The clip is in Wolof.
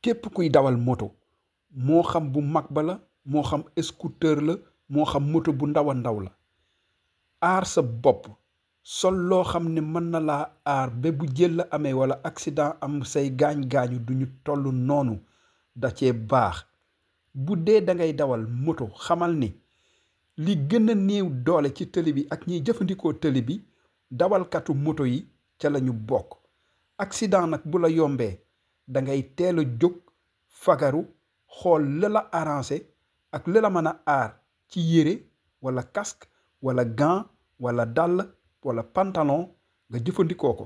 képp kuy dawal moto moo xam bu mag ba la moo xam scooter la moo xam moto bu ndaw a ndaw la aar sa bopp sol loo xam ne mën na laa aar ba bu jël la amee wala accident am say gaañ-gaañu duñu toll noonu da cee baax bu dee da ngay dawal moto xamal ni li gën a néew doole ci tëli bi ak ñiy jëfandikoo tëli bi dawalkatu moto yi ca la ñu bokk accident nag bu la yombee da ngay teel a jóg fagaru xool la la arrangé ak la la mën a aar ci yére wala casque wala gant wala dàll wala pantalon nga jëfandikoo ko